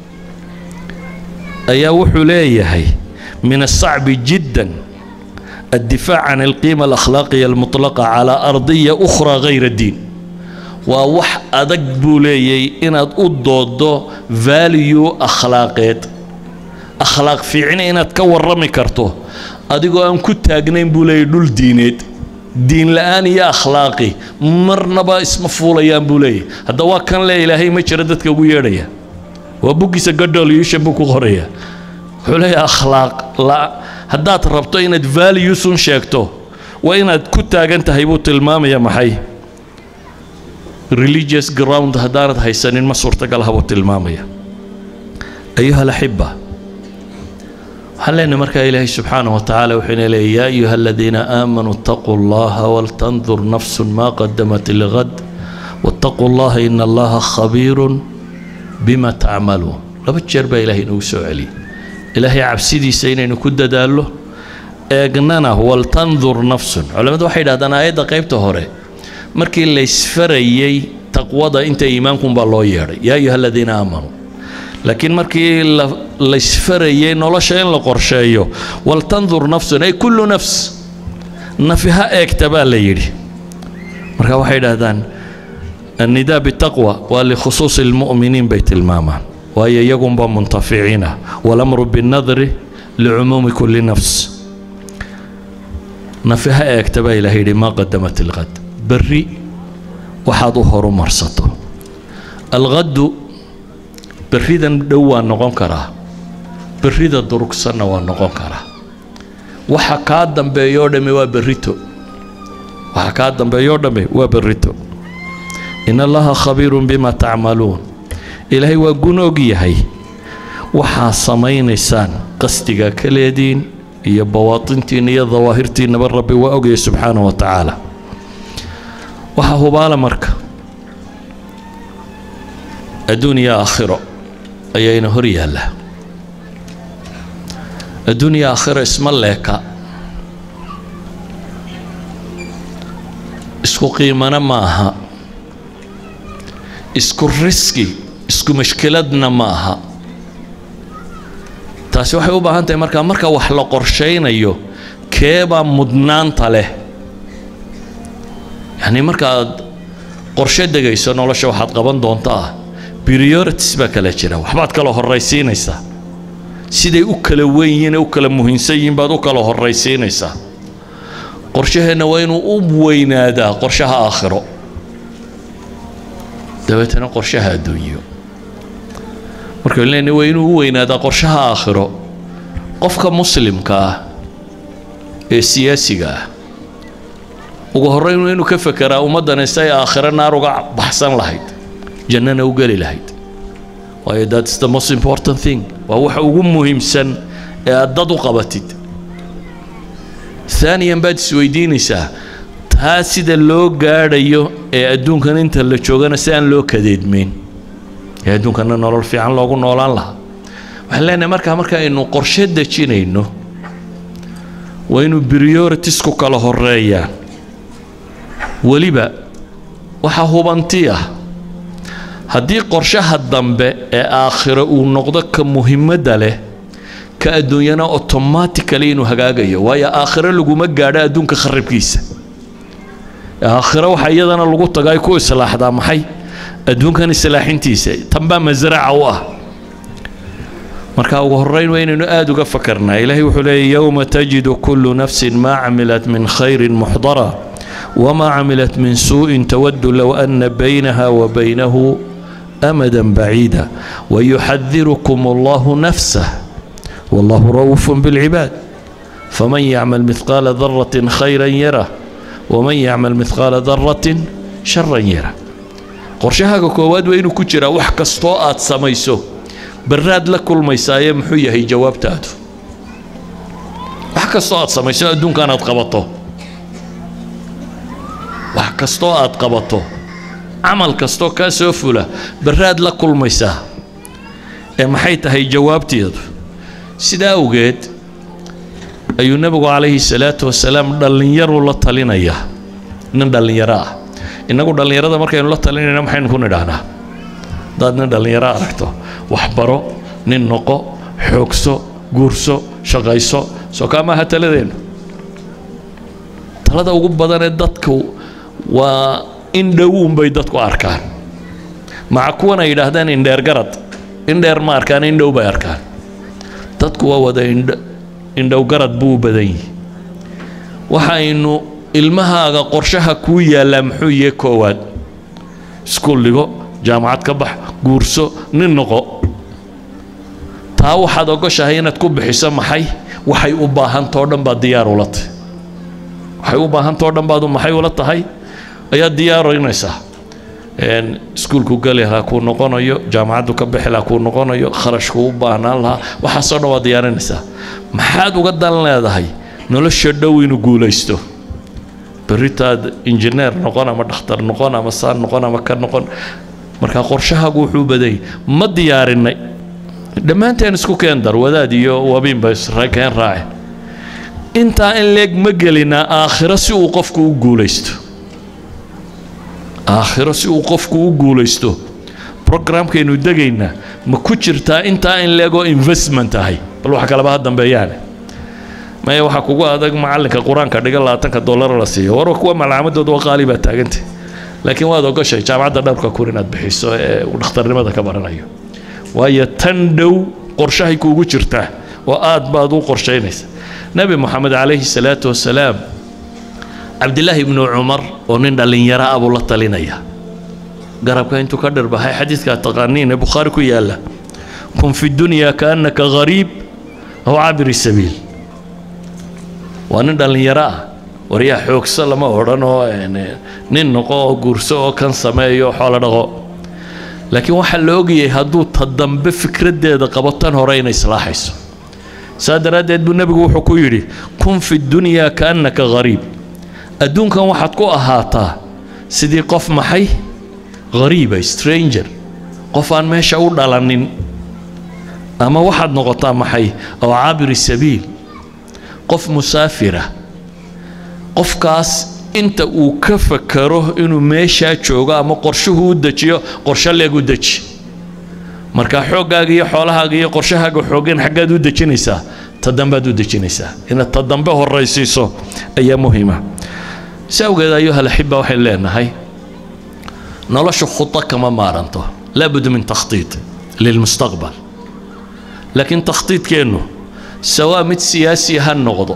ayaa wuxuu leeyahay min asacbi jiddan addifaac can alqiima alakhlaaqiya almutlaqa calaa ardiya ukhraa gayra diin waa wax adag buu leeyay inaad u doodo value akhlaaqeed akhlaaq fiicni inaad ka warrami karto adigoo aan ku taagnayn buu leeyay dhul diineed diin la-aan iyo akhlaaqi marnaba isma fuulayaan buu leeyahy hadda waa kan le ilaahay ma jiro dadka ugu yeedhaya waa buggiisa godolution buu ku qoraya wuxuu leeyahay akhlaaq la haddaad rabto inaad valuesun sheegto waa inaad ku taagan tahay buu tilmaamaya maxay religious ground haddaanad haysanin ma suurtagal habuu tilmaamaya ayuha alaxiba waxaan leenahay markaa ilaahay subxaanaه watacaala wuxuu ina leeyay yaa ayuha aladiina aamanuu اtaquu اllaha waltandur nafsu ma qadamat ligad wاtaquu اllaha ina allaha khabiiru bima tacmaluun laba jeer baa ilahay inagu soo celiyay ilaahay cabsidiisa inaynu ku dadaallo eegnana waltandur nafsun culamadu waxay yidhahdaan aayadda qaybta hore markii laysfarayey taqwada inta iimaankunbaa loo yeedhay yaa ayuha aladiina aamanuu laakiin markii laysfarayey nolosha in la qorsheeyo waltandur nafsun ay kullu nafs nafi ha eegta baa la yidhi marka waxay idhaahdaan annidaa bitaqwa waa likhusuusi almu'miniin bay tilmaamaan waayo iyagunba muntaficiina walamru binnadri licumuumi kulli nafs nafi ha eegta baa ilaah yidhi maa qadamat ilqad berri waxaad u horumarsato alqaddu berridan dhow waa noqon karaa berrida durugsanna waa noqon karaa waxa kaa dambeeyoo dhamme waa berrito waxa kaa dambeeyoo dhamme waa berrito in allaha khabiirun bima tacmaluun ilaahay waa gun og yahay waxaa samaynaysaan qasdiga ka leediin iyo bawaatintiinna iyo dawaahirtiinnaba rabbi waa ogaya subxaanahu wa tacaala waxaa hubaala marka adduun iyo aakhiro ayayna hor yaallaa adduun iyo aakhiro isma leeka isku qiimana ma aha isku riski isku mashkiladna ma aha taasi waxay u baahan tahay markaa marka wax la qorshaynayo keebaa mudnaanta leh yacnii markaaad qorshe degayso nolosha waxaad qaban doontaa priorities baa kala jira waxbaad kala horraysiinaysaa siday u kala weyn yihiin ee u kala muhiimsan yihiin baad u kala horraysiinaysaa qorshaheenna waa inuu u weynaadaa qorshaha aakhiro dabeetana qorshaha adduunyo markaynu leenahay waa inuu u weynaadaa qorshaha aakhiro qofka muslimka ah ee siyaasiga ah ugu horreyn waa inuu ka fekeraa ummaddani si ay aakhiro naar uga baxsan lahayd jannana u geli lahayd waayo that's the most important thing waa waxa ugu muhiimsan ee aad dad u qabatid haaniyan baad isweydiinaysaa taa sida loo gaadhayo ee adduunkan inta la joogana si aan loo kadeedmeyn ee adduunkana nolol fiican loogu noolaan lahaa waxaan leenahay markaa marka aynu qorshe dejinayno waa inuu prioritisku kala horeeyaan weliba waxaa hubanti ah haddii qorshaha dambe ee aakhiro uu noqdo ka muhimadda leh ka adduunyana automatically inuu hagaagayo waayo aakhiro laguma gaadho adduunka kharibkiisa aakhiro waxaa iyadana lagu tago ay ku islaaxdaa maxay adduunkan islaaxintiisa tanbaa masraca u ah marka ugu horreyn waa inaynu aada uga fakarnaa ilaahay wuxuu leeyay yowma tajidu kullu nafsin maa camilat min khayrin muxdara wamaa camilat min suuءin tawadu low ana baynaha wa baynahu amada baciida wayuxadirukum allahu nafsah wallahu ra'uuf bilcibaad faman yacmal mihqaala daratin khayran yarah waman yacmal mihqaala daratin sharan yarah qorshahaaga koowaad waa inuu ku jiraa wax kastoo aad samayso barraad la kulmaysaaye muxuu yahay jawaabtaadu wax kastoo aad samayso adduunkan aad qabato wax kastoo aad qabato camal kastoo kaa soo fula barraad la kulmaysaa ee maxay tahay jawaabteedu sidaa awgeed ayuu nebigu calayhi salaatu wasalaam dhallinyaruu la talinayaa nin dhallinyaro ah innagu dhallinyarada markaynu la talinayna maxaynu ku nidhaahnaa haddaad nin dhallinyaro aragto waxbaro nin noqo xoogso guurso shaqayso soo kaa maaha taladeennu talada ugu badanee dadku waa in dhowuunbay dadku arkaan maca kuwan ay yidhaahdaan indheer garad indheer ma arkaan indhow bay arkaan dadku waa wada indh indhow garad buu u badan yihi waxaynu ilmahaaga qorshaha kuu yaallaa muxuu yahe koowaad iskuul dhigo jaamacad ka bax guurso nin noqo taa waxaad ogoshahay inaad ku bixiso maxay waxay u baahantao dhan baad diyaar ula tahay waxay u baahantao dhan baad maxay ula tahay ayaad diyaarinaysaa iskuulku geli lahaa kuu noqonayo jaamacaddu ka bixi lahaa kuu noqonayo kharashku u baahnaan lahaa waxaasoo dhan waad diyaarinaysaa maxaad uga dan leedahay nolosha dhow inuu guulaysto berritaad injineer noqon ama dhakhtar noqon ama saan noqon ama ka noqon markaa qorshahaagu wuxuu badanyay ma diyaarinay dhammaanteen isku keen dar wadaad iyo wabiinba keen raace intaa in leeg ma gelinaa aakhiro si uu qofku u guulaysto aakhiro si uu qofku u guulaysto programkaynu degaynaa ma ku jirtaa intaa in leegoo investment ahay bal wax kaleba ha dambeeyaane maya waxaa kugu adag macallinka qur-aanka dhiga labaatanka dollar la siiyo warwa kuwa malcaamadooda waa qaali baa taaganta laakiin waad ogoshay jaamacadda dhowrka kun inaad bixiso ee uu dhakhtarnimada ka baranayo waayo tan dhow qorshahay kuugu jirtaa oo aad baad u qorshaynaysa nebi moxamed calayhi salaatu wasalaam cabdilaahi ibnu cumar oo nin dhallinyaro ah buu la talinaya garabka intuu ka dhirbahay xadiidkaa taqaaniin ee bukhaari ku yaalla kun fi dunya kaannaka gariib aw cabiri sabiil waa nin dhallinyaro ah waryaa xoogso lama odhan oo nin noqo oo guurso oo kan sameeyo oo xoolo dhaqo laakiin waxaa la ogayay hadduu ta dambe fikraddeeda qabo tan hore inay islaaxayso saa daraaddeed buu nebigu wuxuu ku yidhi kun fi dunyaa kaannaka gariib adduunkan waxaad ku ahaataa sidii qof maxay hariiba stranger qof aan meesha u dhalanin ama waxaad noqotaa maxay aw cabiri sabiil qof musaafira qofkaas inta uu ka fakaro inuu meeshaa joogo ama qorshuhu u dejiyo qorsho leeg u deji markaa xooggaaga iyo xoolahaaga iyo qorshahaaga xoogeen xaggaad u dejinaysaa ta dambead u dejinaysaa inaad ta dambe horaysiiso ayaa muhiima si awgeed ayuha laxiba waxayn leenahay noloshu khudo kama maaranto laabud min takhtiid lilmustaqbal laakiin takhtiidkeennu sawaa mid siyaasi ha noqdo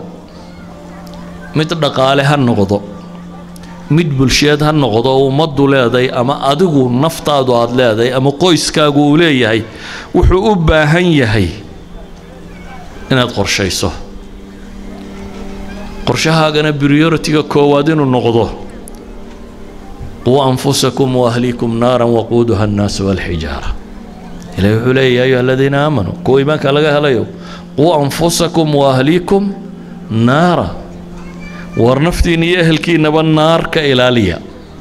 mid dhaqaale ha noqdo mid bulsheed ha noqdo oo ummaddu leeday ama adigu naftaadu aada leedahay ama qoyskaagu uu leeyahay wuxuu u baahan yahay inaad qorshayso qorshahaagana prioritiga koowaad inuu noqdo quu anfusakum waahliikum naaran waquuduha annaasu walxijaara ilahi wuxuu leeya ya ayuha aladiina aamanuu kuwa iimaanka laga helayo quu anfusakum waahliikum naara war naftiina iyo ehelkiinaba naar ka ilaaliya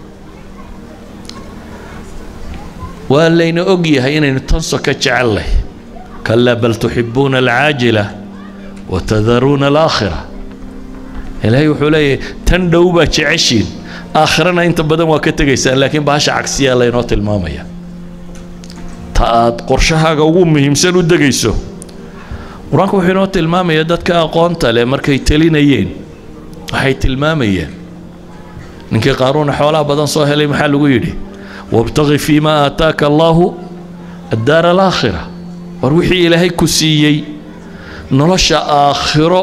waa layna og yahay inaynu tanso ka jecellahy kalaa bal tuxibuuna alcaajila watadaruuna alaakhira ilaahay wuxuu leeyahay tan dhow baa jeceshiin aakhirana inta badan waa ka tegaysaan laakiin bahasha cagsiyaa laynoo tilmaamaya ta aad qorshahaaga ugu muhiimsan u degayso qur-aanku wuxuu inoo tilmaamaya dadka aqoonta leh markay telinayeen waxay tilmaamayeen ninkii qaaruuna xoolaha badan soo helay maxaa lagu yidhi wabtaqi fii ma aataaka allaahu addaara alaakhira war wixii ilaahay ku siiyey nolosha aakhiro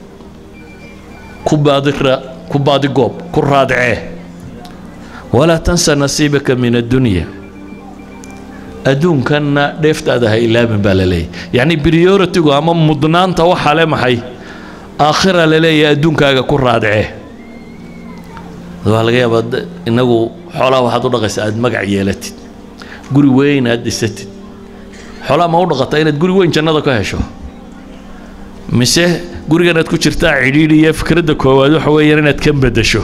ku baadira ku baadigoob ku raadcee walaa tansa nasiibaka min addunya adduunkanna dheeftaada ha ilaabin baa la leeyahy yacni prioritigu ama mudnaanta waxaa le maxay aakhira la leeyahay adduunkaaga ku raadcee waxaa laga yaabaa inagu xoolaha waxaad u dhaqaysaa aad magac yeelatid guri weyn aad dhisatid xoolaha ma u dhaqataa inaad guri weyn jannada ka hesho mise gurigan aad ku jirtaa cidhiidhi iyo fikradda koowaad waxa weeyaan inaad ka beddesho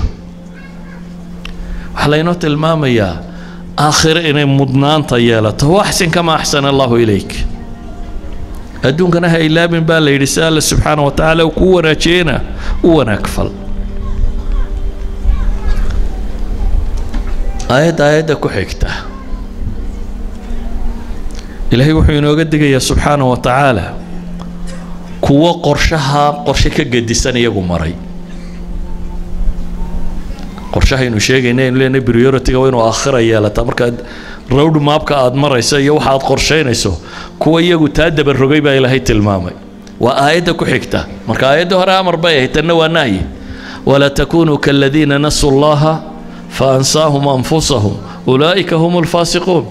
waxaa laynoo tilmaamayaa aakhiro inay mudnaanta yeelato waxsin kama axsana allahu ilayk adduunkana ha ilaabin baa la yidhi si alle subxaana wa tacaala uu kuu wanaajiyeyna u wanaag fal aayadda aayadda ku xigta ilaahay wuxuu inooga digayaa subxaana wa tacaala kuwo qorshaha qorshe ka gedisan iyagu maray qorshahaynu sheegayna aynu leenahay prioritiga waa inuu aakhira yeelataa markaad road mapka aad marayso iyo waxa aad qorshaynayso kuwa iyagu taa dabarogay baa ilaahay tilmaamay waa aayadda ku xigta marka aayadda hore amar bay ahayd tanna waa nahyi walaa takunuu kaladiina nasuu llaha faansaahum anfusahum ulaa'ika hum alfaasiquun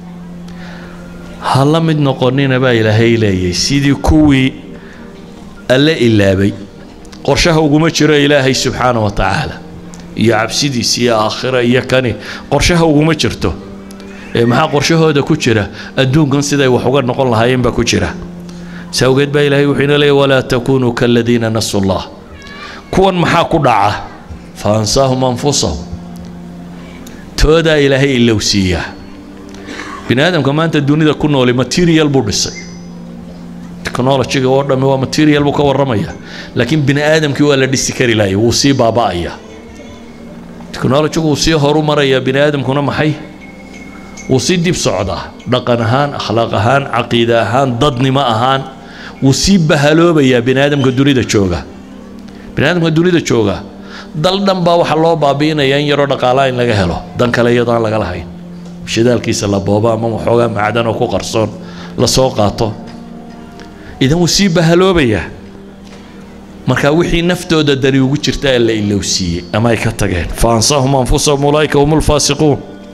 ha la mid noqonina baa ilaahay leeyay sidii kuwii alle ilaabay qorshaha uguma jiro ilaahay subxaana wa tacaala iyo cabsidiis iyo aakhira iyo kani qorshaha uguma jirto ee maxaa qorshahooda ku jira adduunkan siday wax uga noqon lahaayeen baa ku jira si awgeed baa ilaahay wuxuu ina leeyay walaa takunuu kaladiina nasuu llah kuwan maxaa ku dhaca fa ansaahum anfusahum toodaa ilaahay ilowsiiyaa bini aadamka maanta dunida ku nooli material buu dhisay technologyga oo dhammi waa material buu ka warramaya laakiin bini aadamkii waa la dhisi kari lahay wuu sii baaba'ayaa technologygu wuu sii horu marayaa bini aadamkuna maxay wuu sii dib socdaa dhaqan ahaan akhlaaq ahaan caqiide ahaan dadnimo ahaan wuu sii bahaloobayaa bini aadamka dunida jooga bini aadamka dunida jooga dal dhan baa waxaa loo baabi'inaya in yaroo dhaqaalaa in laga helo dan kale iyadoo aan laga lahayn shidaalkiisa la boobo ama waxoogaa macdan oo ku qarsoon la soo qaato idan wuu sii bahaloobayaa marka wixii naftooda dani ugu jirta ee la ilowsiiyey ama ay ka tageen fa ansaahum anfusahum ulaa'ika hum lfaasiquun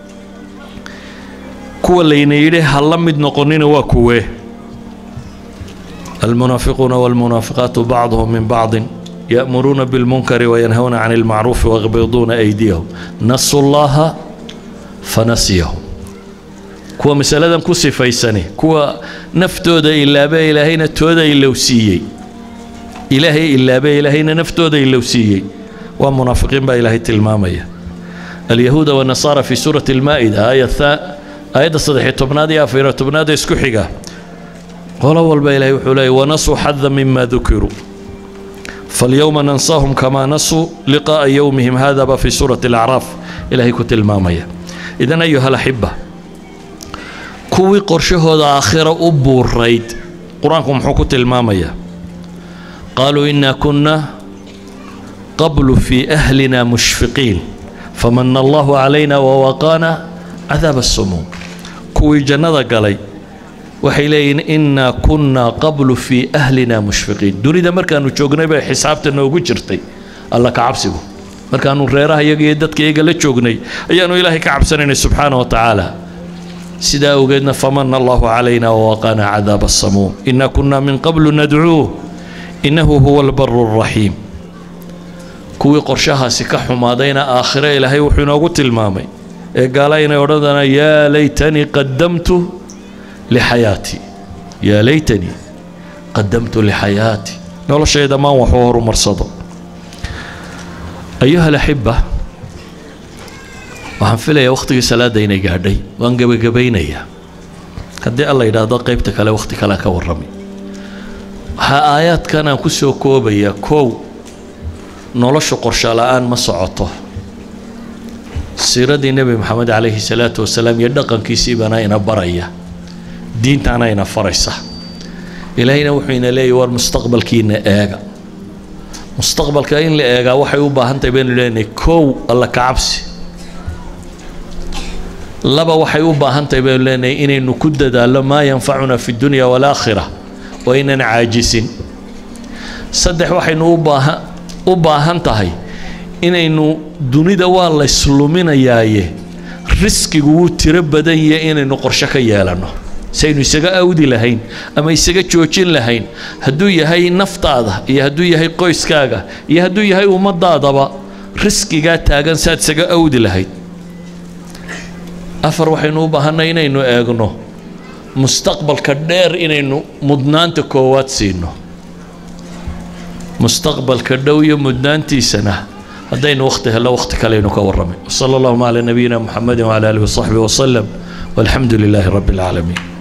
kuwa layna yidhi ha la mid noqonina waa kuwee almunaafiquuna walmunaafiqaatu bacduhum min bacdin ya'muruuna bilmunkari wayanhawna can ilmacruufi wayaqbiduuna aydiyahum nasu llaha fanasiyahum kuwa masaladan ku sifaysani kuwa naftooda ilaabe ilaahayna tooda ilowsiiyey ilaahay ilaabe ilaahayna naftooda ilowsiiyey waa munaafiqiin baa ilaahay tilmaamaya alyahuuda wanasaara fi suurati almaa'ida aayadda saddexiyo tobnaad iyo afariyo tobnaad ee isku xiga qolo walba ilaahay wuxuu leeyay wanasuu xada mima dukiruu falyowma nansaahum kamaa nasuu liqaa'a yowmihim hadaba fi suurati alacraaf ilaahay ku tilmaamaya idan ayuha alaxiba kuwii qorshahooda aakhira u buurayd qur-aanku muxuu ku tilmaamayaa qaaluu inaa kunna qablu fii ahlina mushfiqiin famana allahu calayna wawaqaana cadaaba asumuum kuwii jannada galay waxay leeyihiin innaa kunnaa qablu fii ahlina mushfiqiin dunida markaanu joognay bay xisaabta noogu jirtay alla ka cabsigu markaanu reeraha iyaga iyo dadka iyaga la joognay ayaanu ilaahay ka cabsanaynay subxaana wa tacaala sidaa awgeedna famana allahu calayna wawaqaana cadaaba asamuum inaa kunnaa min qablu nadcuuh innahu huwa albaru alraxiim kuwii qorshahaasi ka xumaadayna aakhire ilaahay wuxuu inoogu tilmaamay ee gaala inay odhanayaan yaa laytanii qadamtu lixayaatii yaa laytanii qadamtu lixayaatii noloshayda maan waxu horumarsado ayuha alaxiba waxaan filayaa wakhtigii salaadda inay gaadhay waan gebagabaynayaa haddii alla yidhaahdo qaybta kale wakhti kalean ka warrami waxaa aayaadkan aan ku soo koobayaa kow noloshu qorsho la-aan ma socoto siiradii nebi maxamed calayhi salaatu wasalaam iyo dhaqankiisii baana ina baraya diintaana ina faraysa ilaahayna wuxuu ina leeyahy war mustaqbalkiina eega mustaqbalka in la eegaa waxay u baahan tahay baynu leenahay kow alla ka cabsi laba waxay u baahan tahay baynu leenahay inaynu ku dadaallo maa yanfacuna fi dunya walaakhira waa inaan caajisin saddex waxaynu u baahan u baahan tahay inaynu dunida waa la isluminayaaye riskigu wuu tiro badan yahay inaynu qorsho ka yeelanno saynu isaga awdi lahayn ama isaga joojin lahayn hadduu yahay naftaada iyo hadduu yahay qoyskaaga iyo hadduu yahay ummadaadaba riskigaa taagan saad isaga awdi lahayd afar waxaynu u baahanay inaynu eegno mustaqbalka dheer inaynu mudnaanta koowaad siino mustaqbalka dhow iyo mudnaantiisana haddaynu wakhti hello wakhti kaleynu ka warramay wsala allahuma calaa nabiyina muxamedi wcala aalihi wasaxbihi wasalam walxamdu lilaahi rabbi alcaalamiin